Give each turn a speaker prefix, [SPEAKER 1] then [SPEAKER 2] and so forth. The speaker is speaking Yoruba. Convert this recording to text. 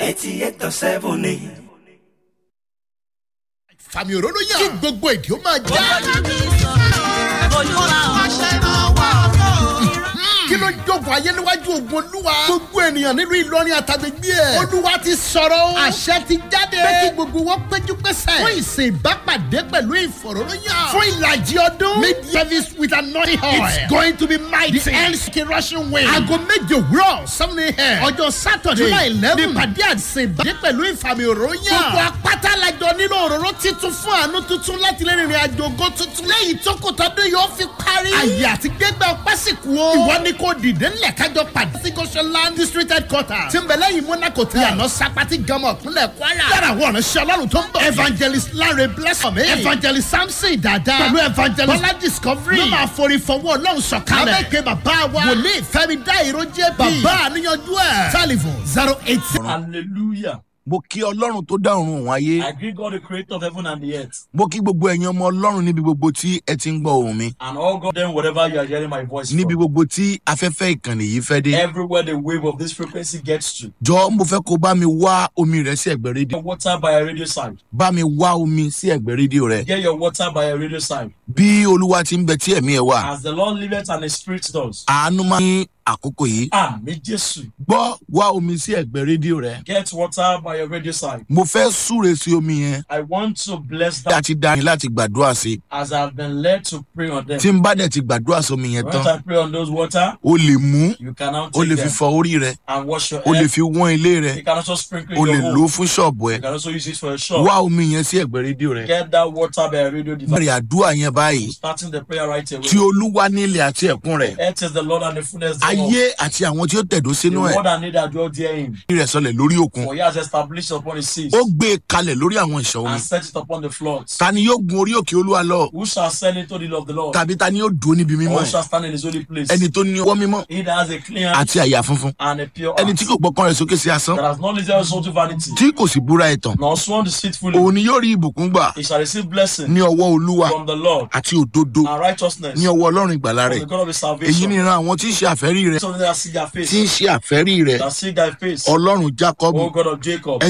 [SPEAKER 1] eighty eight dot seven ni.
[SPEAKER 2] fàmì òróró yàn. kí gbogbo èdè ó máa já. kí ló jókòó ayé níwájú ogun olúwa. gbogbo ènìyàn nínú ìlọrin àtàgbègbè ẹ̀. olúwa ti sọ̀rọ̀ o. àṣẹ ti jáde. pé kí gbogbo wọn péjú pésẹ̀. fún ìsìn ìbápàdé pẹ̀lú ìfọ̀rọ̀lóyàn. fún ìlàjì ọdún. mid service with anointing oil. it's going to be mighty. the end rushing way. aago méje òwúrọ̀ seven a.m. ọjọ́ sátọ̀dé. july eleven. nípàdé àti ìbàdé pẹ̀lú ìfàmì òróyàn. gbogbo apáta lajọ nínú òróró titun fún àánú tuntun láti lè rìnrìn àjò ògo tuntun. lẹ́yìn tó kò tọ́dún yóò fi parí. àyè àti gbégbá ọpẹ́ sì kú o. ìwọ ni kò dìde ńlẹ̀ kájọ pàdé sí goshenland district headquarters. tí ń bẹ lẹ́yìn monaco tẹ̀. yànnà sapati gama ìpínlẹ̀ kwara. yàrá àwọn ọ̀rẹ́ ọlọ́run tó ń bọ̀. evangelist lanre blessing me. evangelist samson dada. pẹ̀lú evangelist bọ́lá discovery. ló máa forí fọwọ́ ọlọ́run sọ̀kalẹ̀. abẹ́kẹ́ bàbá wa. wòlíì fẹ́mi dá ìrọ́jẹ́ bí. bàbá àníyànjú ẹ̀. telephone zero eight zero.
[SPEAKER 3] Hallelujah.
[SPEAKER 4] mo kí ọlọ́run tó dá ọ̀run òun ayé
[SPEAKER 3] I greet God, the creator of heaven and the earth,
[SPEAKER 4] mo kí gbogbo ẹ̀yin ọmọ ọlọ́run níbi gbogbo tí ẹ ti ń gbọ́ ohùn mi
[SPEAKER 3] and all God, them, whatever you are hearing my voice
[SPEAKER 4] níbi
[SPEAKER 3] from.
[SPEAKER 4] gbogbo tí afẹ́fẹ́ ìkànnì yìí fẹ́ dé
[SPEAKER 3] Everywhere the wave of this frequency gets to.
[SPEAKER 4] jọ mo fẹ́ kó bá mi wá omi rẹ sí ẹ̀gbẹ́ rédíò
[SPEAKER 3] Get water by a radio side.
[SPEAKER 4] bá mi wá omi sí ẹ̀gbẹ́ rédíò rẹ
[SPEAKER 3] Get your water by a radio side.
[SPEAKER 4] bí olúwa ti ń bẹ tí ẹ̀mí ẹ̀ wà
[SPEAKER 3] As the Lord liveth and the Spirit does.
[SPEAKER 4] àánú máa ní àkókò yìí
[SPEAKER 3] Àmì Jésù.
[SPEAKER 4] gbọ́ wá omi sí ẹ̀gbẹ́ rédíò rẹ
[SPEAKER 3] Get water by a radio side.
[SPEAKER 4] mo fẹ́ súre sí omi yẹn
[SPEAKER 3] I want to bless
[SPEAKER 4] bí a
[SPEAKER 3] that
[SPEAKER 4] ti dá yín láti gbàdúrà sí
[SPEAKER 3] as I've been led to pray on them.
[SPEAKER 4] tí n bá dẹ̀ ti gbàdúrà sí omi yẹn
[SPEAKER 3] Once
[SPEAKER 4] tán
[SPEAKER 3] I pray on those water,
[SPEAKER 4] o lè mú
[SPEAKER 3] you can now
[SPEAKER 4] o lè
[SPEAKER 3] take
[SPEAKER 4] fi
[SPEAKER 3] them
[SPEAKER 4] fọ orí rẹ
[SPEAKER 3] and wash your
[SPEAKER 4] o lè
[SPEAKER 3] head.
[SPEAKER 4] fi wọ́n ilé rẹ
[SPEAKER 3] You can also sprinkle
[SPEAKER 4] o
[SPEAKER 3] your
[SPEAKER 4] lè
[SPEAKER 3] home.
[SPEAKER 4] lò ó fún ṣọ́ọ̀bù ẹ
[SPEAKER 3] You can also use it for a shop.
[SPEAKER 4] wá omi yẹn sí ẹ̀gbẹ́ rédíò rẹ
[SPEAKER 3] Get that water by a radio device.
[SPEAKER 4] bẹ̀rẹ̀ àdúrà yẹn báyìí
[SPEAKER 3] Starting the prayer right away.
[SPEAKER 4] tí olúwa nílẹ̀ àti ẹ̀kún rẹ̀
[SPEAKER 3] Earth is the Lord and the fullness thereof.
[SPEAKER 4] ayé àti àwọn tí ó tẹ̀dó
[SPEAKER 3] The
[SPEAKER 4] sínú ẹ̀
[SPEAKER 3] word and need that dwell therein.
[SPEAKER 4] rẹ̀ sọlẹ̀ lórí òkun
[SPEAKER 3] For he has established upon the seas
[SPEAKER 4] ó gbé e kalẹ̀ lórí àwọn ìṣàn omi
[SPEAKER 3] and set it upon the floods.
[SPEAKER 4] ta ni yóò gun orí òkè olúwa lọ
[SPEAKER 3] Who shall send into the love of the Lord?
[SPEAKER 4] tàbí ta ni yóò dúró níbi mímọ́
[SPEAKER 3] Or
[SPEAKER 4] ẹ̀
[SPEAKER 3] shall stand in his holy place?
[SPEAKER 4] ẹni tó ní ọwọ́ mímọ́
[SPEAKER 3] He that has a clean hand
[SPEAKER 4] àti àyà funfun
[SPEAKER 3] and a pure
[SPEAKER 4] ẹni
[SPEAKER 3] heart.
[SPEAKER 4] tí kò gbọ́kàn rẹ̀ sókè sí asán
[SPEAKER 3] That has not lifted us unto vanity.
[SPEAKER 4] tí kò sì búra ẹ̀tàn
[SPEAKER 3] Nor sworn deceitfully.
[SPEAKER 4] òun ni yóò rí ìbùkún gbà
[SPEAKER 3] He shall receive blessing
[SPEAKER 4] ní ọwọ́ olúwa
[SPEAKER 3] from the Lord
[SPEAKER 4] àti òdodo
[SPEAKER 3] and righteousness
[SPEAKER 4] ní ọwọ́ ọlọ́run ìgbàlá
[SPEAKER 3] from
[SPEAKER 4] rẹ̀
[SPEAKER 3] the God of his
[SPEAKER 4] èyí
[SPEAKER 3] salvation.
[SPEAKER 4] ni ìran àwọn tí ń ṣe àfẹ́rí rẹ̀
[SPEAKER 3] Something that see their
[SPEAKER 4] tí
[SPEAKER 3] face.
[SPEAKER 4] ń ṣe àfẹ́rí rẹ̀
[SPEAKER 3] That see thy face.
[SPEAKER 4] ọlọ́run jákọ́bù
[SPEAKER 3] O God of Jacob.